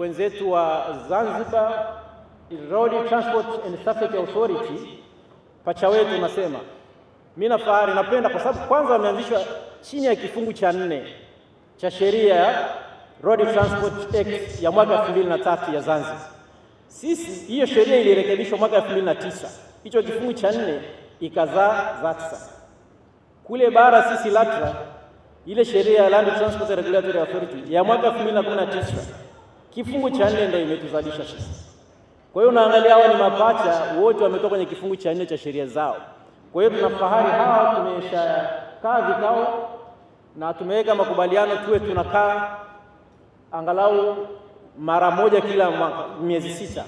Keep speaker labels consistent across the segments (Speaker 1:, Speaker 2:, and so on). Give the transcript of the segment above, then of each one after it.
Speaker 1: wenzetu wa Zanzibar Road Transport and Safety Authority, pacha wetu nasema, mimi na fahari napenda kwa sababu kwanza wameanzishwa chini ya kifungu cha nne cha sheria ya Road Transport Act ya mwaka 2003 ya Zanzibar. Sisi hiyo sheria ilirekebishwa mwaka 2009. Hicho kifungu cha nne ikazaa ZATSA. Kule bara sisi LATRA ile sheria ya Land Transport Regulatory Authority ya mwaka 2019 kifungu cha nne ndio imetuzalisha sisi. Kwa hiyo unaangalia hawa ni mapacha wote wametoka kwenye kifungu cha nne cha sheria zao. Kwa hiyo tunafahari hawa tumeshakaa vikao na tumeweka makubaliano tuwe tunakaa angalau mara moja kila mwaka, miezi sita,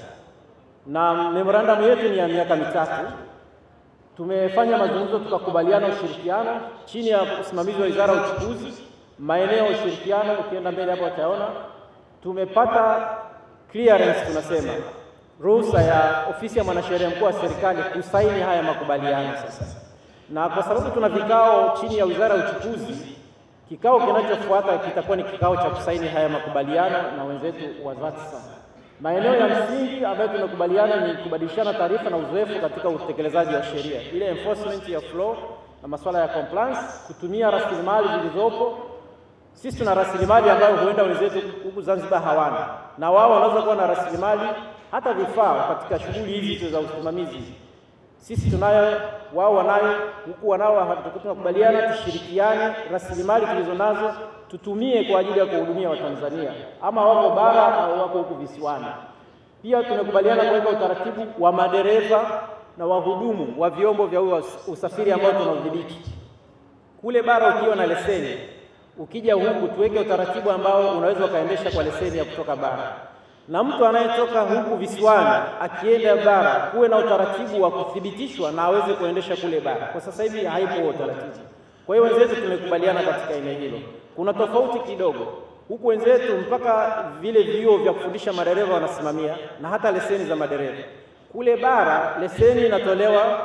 Speaker 1: na memorandum yetu ni ya miaka mitatu. Tumefanya mazungumzo tukakubaliana ushirikiano chini ya usimamizi wa Wizara ya Uchukuzi, maeneo ya ushirikiano. Ukienda mbele hapo utaona tumepata clearance, tunasema ruhusa ya ofisi ya mwanasheria mkuu wa serikali kusaini haya makubaliano sasa, na kwa sababu tuna vikao chini ya Wizara ya Uchukuzi Kikao kinachofuata kitakuwa ni kikao cha kusaini haya makubaliano na wenzetu wa ZATSA. Maeneo ya msingi ambayo tunakubaliana ni kubadilishana taarifa na uzoefu katika utekelezaji wa sheria, ile enforcement ya flow na masuala ya compliance, kutumia rasilimali zilizopo. Sisi tuna rasilimali ambayo huenda wenzetu huku Zanzibar hawana, na wao wanaweza kuwa na rasilimali hata vifaa katika shughuli hizi za usimamizi sisi tunayo, wao wanayo, huku wanao. Tunakubaliana tushirikiane, rasilimali tulizo nazo tutumie kwa ajili ya kuwahudumia Watanzania, ama wako bara au wako huku visiwani. Pia tumekubaliana kuweka utaratibu wa madereva na wahudumu wa vyombo vya usafiri ambao tunaudhibiti kule bara. Ukiwa na leseni, ukija huku tuweke utaratibu ambao unaweza ukaendesha kwa leseni ya kutoka bara na mtu anayetoka huku visiwani akienda bara kuwe na utaratibu wa kuthibitishwa na aweze kuendesha kule bara. Kwa sasa hivi haipo utaratibu. Kwa hiyo wenzetu tumekubaliana katika eneo hilo. Kuna tofauti kidogo huku, wenzetu mpaka vile vyuo vya kufundisha madereva wanasimamia na hata leseni za madereva. Kule bara leseni inatolewa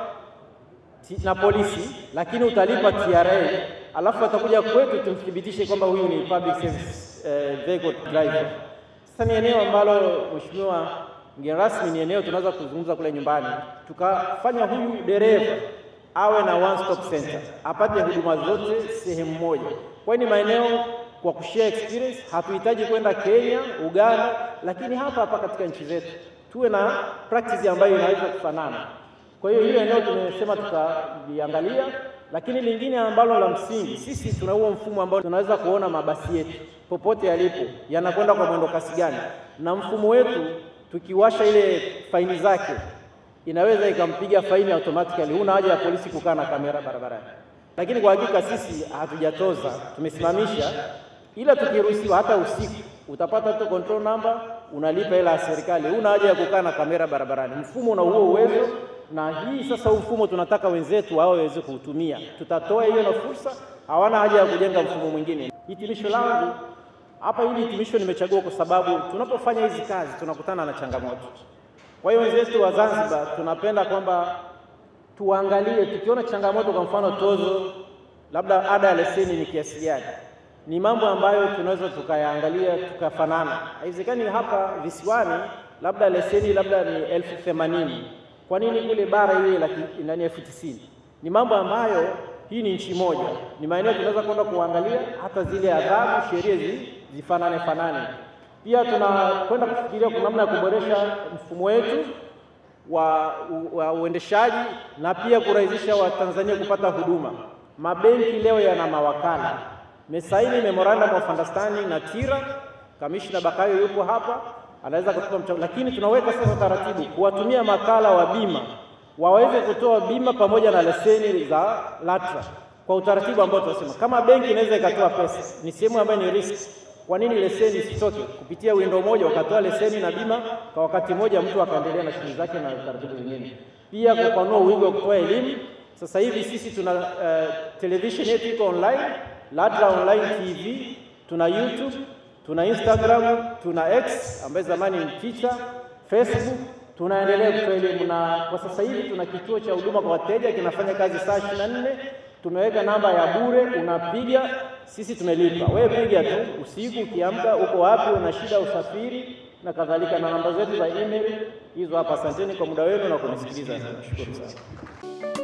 Speaker 1: na polisi, lakini utalipa TRA, alafu atakuja kwetu tumthibitishe kwamba huyu ni public service eh, vehicle driver. Sasa ni eneo ambalo Mheshimiwa mgeni rasmi, ni eneo tunaweza kuzungumza kule nyumbani, tukafanya huyu dereva awe na one stop center, apate huduma zote sehemu moja. Kwa hiyo ni maeneo kwa kushare experience, hatuhitaji kwenda Kenya, Uganda, lakini hapa hapa katika nchi zetu tuwe na practice ambayo inaweza kufanana. Kwa hiyo hilo eneo tumesema tutaliangalia, lakini lingine ambalo la msingi, sisi tuna huo mfumo ambao tunaweza kuona mabasi yetu popote yalipo yanakwenda kwa mwendo kasi gani, na mfumo wetu tukiwasha ile faini zake inaweza ikampiga faini automatically. Huna haja ya polisi kukaa na kamera barabarani. Lakini kwa hakika sisi hatujatoza, tumesimamisha, ila tukiruhusiwa hata usiku utapata tu control number, unalipa hela ya serikali. Huna haja ya kukaa na kamera barabarani. Mfumo una huo uwezo, na hii sasa, huu mfumo tunataka wenzetu wao waweze kuutumia. Tutatoa hiyo na fursa, hawana haja ya kujenga mfumo mwingine. Hitimisho langu hapa, hili hitimisho nimechagua kwa sababu tunapofanya hizi kazi tunakutana na changamoto. Kwa hiyo wenzetu wa Zanzibar tunapenda kwamba tuangalie, tukiona changamoto, kwa mfano tozo, labda ada ya leseni ni kiasi gani, ni mambo ambayo tunaweza tukayaangalia tukafanana. Haiwezekani hapa visiwani labda leseni labda ni elfu themanini kwa nini kule bara iwe ndani elfu tisini Ni mambo ambayo hii ni nchi moja, ni maeneo tunaweza kwenda kuangalia, hata zile adhabu, sheria zi, zifanane fanane. Pia tunakwenda kufikiria kwa namna ya kuboresha mfumo wetu wa, wa uendeshaji na pia kurahisisha Watanzania kupata huduma. Mabenki leo yana mawakala. Mesaini memorandum of understanding na TIRA, Kamishna Bakayo yupo hapa, anaweza kutupa mchango, lakini tunaweka sasa taratibu kuwatumia makala wa bima waweze kutoa bima pamoja na leseni za LATRA kwa utaratibu ambao tunasema, kama benki inaweza ikatoa pesa, ni sehemu ambayo ni risk. Kwa nini leseni isitoke kupitia window moja, wakatoa leseni na bima kwa wakati mmoja, mtu akaendelea na shughuli zake na taratibu zingine. Pia kupanua wigo wa kutoa elimu. Sasa hivi sisi tuna uh, television yetu iko online, LATRA online TV, tuna YouTube, tuna Instagram, tuna X ambaye zamani ni Twitter, Facebook tunaendelea kutoa elimu na kwa sasa hivi tuna kituo cha huduma kwa wateja kinafanya kazi saa ishirini na nne. Tumeweka namba ya bure, unapiga, sisi tumelipa. Wewe piga tu usiku, ukiamka, uko wapi, una shida usafiri, na kadhalika, na namba zetu za email hizo hapa. Asanteni kwa muda wenu na kunisikiliza. Nashukuru sana.